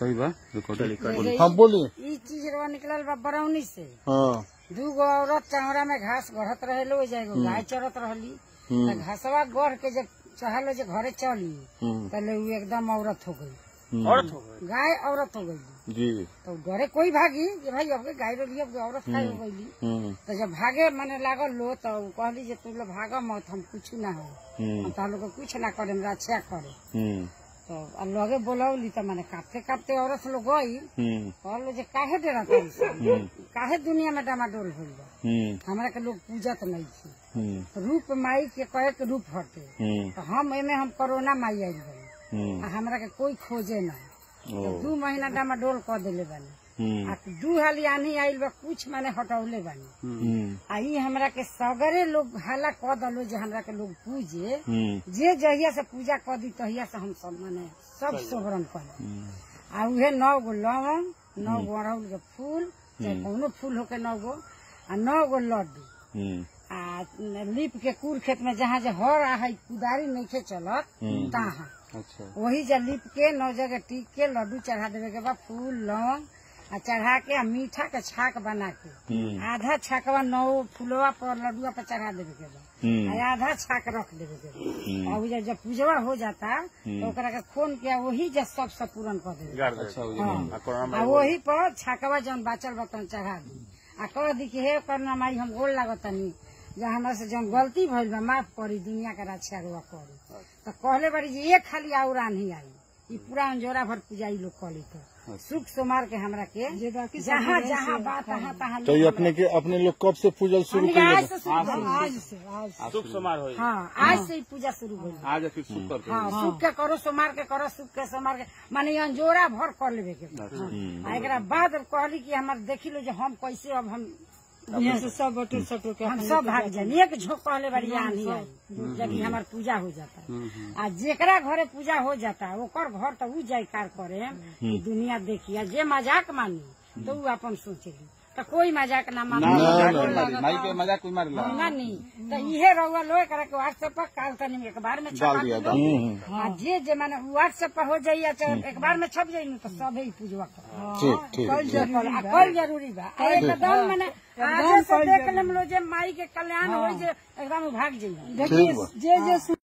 सही बा रिकॉर्डिंग हाँ बोली ई चीज रवा निकलल बा बरौनी से हाँ दू गो औरत चौरा में घास गढ़त रहे लो जाएगो गाय चरत रहली त घासवा गढ़ के जब चहल जे घरे चली हम्म, पहले उ एकदम औरत हो गई हम्म, औरत हो गई गाय औरत हो गई जी तो डरे कोई भागी जे भाई अब के गाय रो लिया औरत खाई हो गई हम्म, तो जब भागे मने लागल लो तो कहली जे तू लोग भाग मत हम कुछ ना हो हम्म, हम तार लोग के कुछ ना करे हमरा अच्छा करे हम्म, तो आ लगे बोलौली तो माने कांपते कांपते औरत लोग गई हम्म, कहलो जे काहे डेरा तारी सन? काहे दुनिया में डामाडोल होल बा हम्म, हमरा के लोग पूजत नहीं थी हम्म, रूप माई के कहे के रूप हटे हम्म, तो हम एमे हम कोरोना माई आइल बानी हम्म, आ हमरा के कोई खोजे ना ओ, तो दू महीना डामाडोल कर देले बानी हम्म, आ दू हाली आनी आइल बा कुछ माने हटौले बानी हम्म, आ ई हमरा के सगरे लोग हाला क दलो जे हमरा के लोग पूजे हम्म, जे जहिया से पूजा कर दी तहिया से हम सब माने सब सोहरन कर हम्म, आ उहे नौ गो लवंग नौ गो अड़हुल के फूल चाहे कौनो फूल होके नौ गो आ नौ गो लड्डू हम्म, आ लीप के कूड़ खेत में जहाँ जे हर आ है कुदारी नहीं चलत हम्म। तहाँ अच्छा वही जा लीप के नौ जगह टीक के लड्डू चढ़ा देवे के बाद फूल लौंग आ चढ़ा के आ मीठा के छाक बना के हम्म, आधा छाकवा नौ फुलवा पर लड्डुआ पर चढ़ा देवे के बा हम्म, आ आधा छाक रख देवे के बा हम्म, और उ जब जब पूजवा हो जाता तो ओकरा के खोन के वही जब सब सब पूरन कर देवे गाड़ दे अच्छा हाँ। आ कोरोना आ वही पर छाकवा जौन बाचल बतन चढ़ा दी आ कह दी कि हे करना माई हम गोल लागतनी जे हमरा से जौन गलती भइल बा माफ करी दुनिया के रक्षा रुआ करी तो कहले बारी जे एक खाली आउरा नहीं आई ई पूरा अंजोरा भर पूजा ई लोग कली तो सुख सोमार के हमरा के जहाँ जहाँ बात तहाँ तहाँ तो ये अपने के अपने लोग कब से पूजल शुरू हमनी के आज कर से शुरू भइल। आज से आज से सुख समार होई हाँ आज से ही पूजा शुरू भइल आज फिर सुपर हाँ सुख के करो सोमार के करो सुख के सोमार के माने अंजोरा भर कर लेवे के बा। हाँ। आ एकरा बाद कहली कि हमार देखी लो जे हम कैसे अब हम यहाँ से सब बटू सटू के हम सब भाग जाए एक झोंक कहले बारी आंधी आई जब हमार पूजा हो जाता आ जेकरा घरे पूजा हो जाता ओकर घर तो उ जयकार करे कि दुनिया देखिए जे मजाक मानी तो उ अपन सोचेली तो कोई मजाक ना मानी माई के मजाक कोई मारे ला ना नहीं तो इहे रहुआ लो एकरा के व्हाट्सएप पर काल तनी एक बार में छपा दिया, के डाल लो। हाँ जे जे माने व्हाट्सएप पर हो जाइए चाहे एक बार में छप जाई न तो सबे ही पूजवा कर ठीक ठीक आ कल जरूरी बा आ एकदम माने आज से देख लेम लो जे माई के कल्याण होई जे एकदम भाग जाइए ठीक बा जे जे